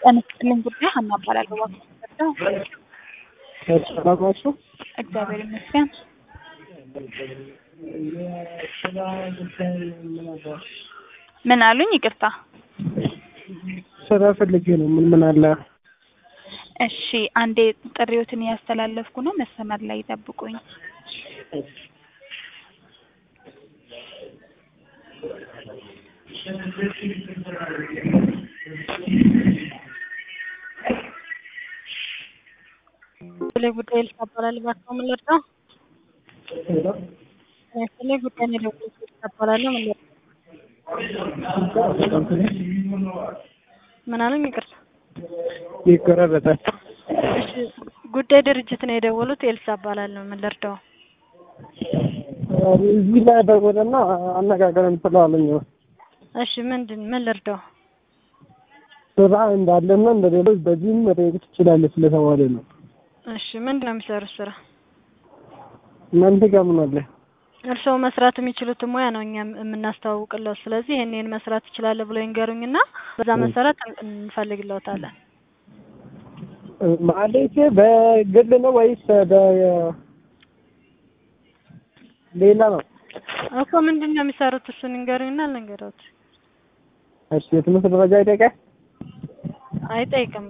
ጤና ይስጥልኝ ጉዳይ ሀና እባላለሁ። እባክዎ ሰላም ናችሁ? እግዚአብሔር ይመስገን። ምን አሉኝ? ይቅርታ። ስራ ፈልጌ ነው። ምን ምን አለ? እሺ አንዴ ጥሪዎትን እያስተላለፍኩ ነው። መስመር ላይ ይጠብቁኝ። ስለ ጉዳይ ልታባላል እባክዎ ምን ልርዳው? ስለ ጉዳይ ነው የደወልኩት ልታባላለሁ ምን ልርዳው? ምን አሉኝ? ይቅርታ። ይቆራረጣል። እሺ ጉዳይ ድርጅት ነው የደወሉት። ኤልሳ እባላለሁ ምን ልርዳው? እዚህ ላይ ደወለና አነጋገረን ስላለኝ ነው። እሺ ምንድን ምን ልርዳው? ስራ እንዳለና እንደሌሎች በዚህም መጠየቅ ትችላለህ ስለተባለ ነው። እሺ ምንድን ነው የሚሰሩት ስራ? እናንተ ጋር ምን አለ? እርስዎ መስራት የሚችሉትን ሙያ ነው እኛ የምናስተዋውቅለው። ስለዚህ ይሄን ይሄን መስራት ትችላለህ ብሎ ይንገሩኝና በዛ መሰረት እንፈልግለታለን። ማለቴ በግል ነው ወይስ በሌላ ነው? እኮ ምንድን ነው የሚሰሩት? እሱን ይንገሩኝና አልነገረውት እሺ የትምህርት ደረጃ ይጠይቃል? አይጠይቅም።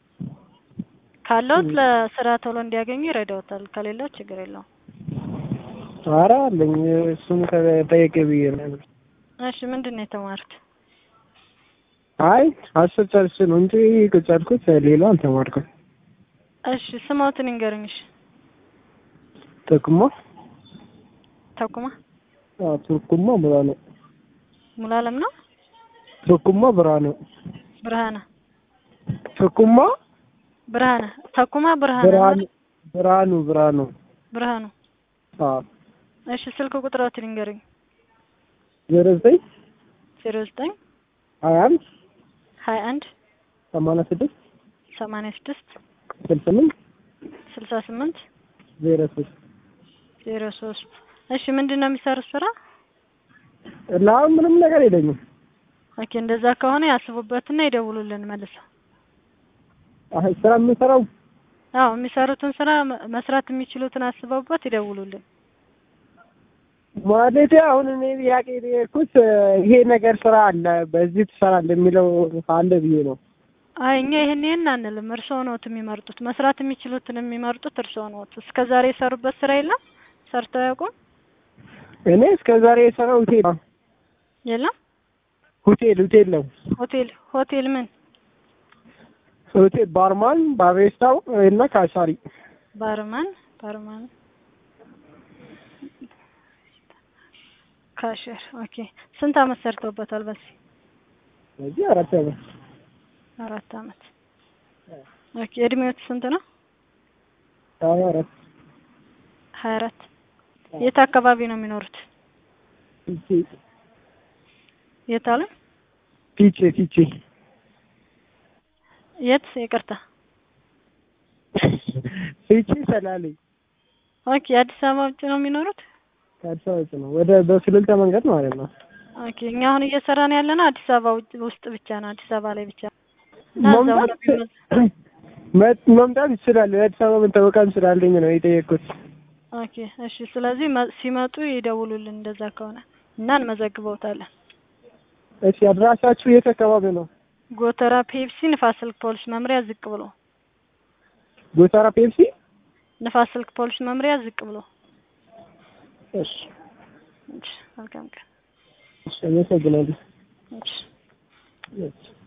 ካለውት ለስራ ቶሎ እንዲያገኙ ይረዳውታል። ከሌለው ችግር የለውም። ኧረ አለኝ እሱን ከጠየቀ ብዬ ነው። እሺ ምንድን ነው የተማሩት? አይ አስር ጨርሼ ነው እንጂ ከጨርኩት ሌላ አልተማርኩም። እሺ ስሞትን ይንገሩኝ። እሺ ጥቅሞ ተኩማ አዎ ትርኩማ ብርሃኑ ሙሉዓለም ነው ትርኩማ ብርሃኑ ብርሃነ ትርኩማ ብርሃነ ተኩማ ብርሃነ ብርሃኑ ብርሃኑ ብርሃኑ ብርሃኑ አዎ እሺ ስልክ ቁጥሮትን ይንገሩኝ። ዜሮ ዘጠኝ ዜሮ ዘጠኝ ሀያ አንድ ሀያ አንድ ሰማንያ ስድስት ሰማንያ ስድስት ስልሳ ስምንት ስልሳ ስምንት ዜሮ ሶስት ዜሮ ሶስት እሺ ምንድን ነው የሚሰሩት ስራ? ለአሁን ምንም ነገር የለኝም። ኦኬ እንደዛ ከሆነ ያስቡበትና ይደውሉልን መልሰው። አይ ስራ የምንሰራው አዎ የሚሰሩትን ስራ መ- መስራት የሚችሉትን አስበውበት ይደውሉልን። ማለቴ አሁን እኔ ጥያቄ የጠየኩት ይሄ ነገር ስራ አለ በዚህ ትሰራለህ የሚለው አለ ብዬ ነው። አይ እኛ ይሄን ይሄን አንልም። እርስዎ ነዎት የሚመርጡት። መስራት የሚችሉትን የሚመርጡት እርስዎ ነዎት። እስከ ዛሬ የሰሩበት ስራ የለም? ሰርተው ያውቁም? እኔ እስከ ዛሬ የሰራው ሆቴል ነው። የለም? ሆቴል ሆቴል ነው። ሆቴል ሆቴል ምን? ሆቴል ባርማን፣ ባሬስታው እና ካሳሪ ባርማን ባርማን ካሸር። ኦኬ ስንት አመት ሰርተውበታል? በዚህ በዚህ አራት ዓመት አራት አመት። ኦኬ እድሜዎት ስንት ነው? ሀያ አራት ሀያ አራት የት አካባቢ ነው የሚኖሩት? ፊቼ የት አለ? ፊቼ ፊቼ የት? ይቅርታ። ፊቼ ሰላሌ ኦኬ አዲስ አበባ ውጭ ነው የሚኖሩት? ከአዲስ አበባ ውጭ ነው ወደ በስልልታ መንገድ ማለት ነው። ኦኬ እኛ አሁን እየሰራን ያለ ነው አዲስ አበባ ውጭ ውስጥ ብቻ ነው፣ አዲስ አበባ ላይ ብቻ እና እዛው ነው የሚመዝ- መምጣት መምጣት ይችላል። የአዲስ አበባ መታወቂያም ስላለኝ ነው የጠየቅኩት። ኦኬ እሺ። ስለዚህ መ- ሲመጡ ይደውሉልን እንደዛ ከሆነ እና እንመዘግበውታለን። እሺ አድራሻችሁ የት አካባቢ ነው? ጎተራ ፔፕሲ ንፋስ ስልክ ፖሊስ መምሪያ ዝቅ ብሎ ጎተራ ፔፕሲ። ንፋስ ስልክ ፖሊስ መምሪያ ዝቅ ብሎ። እሺ እሺ፣ መልካም ቀን። እሺ አመሰግናለሁ። እሺ። እሺ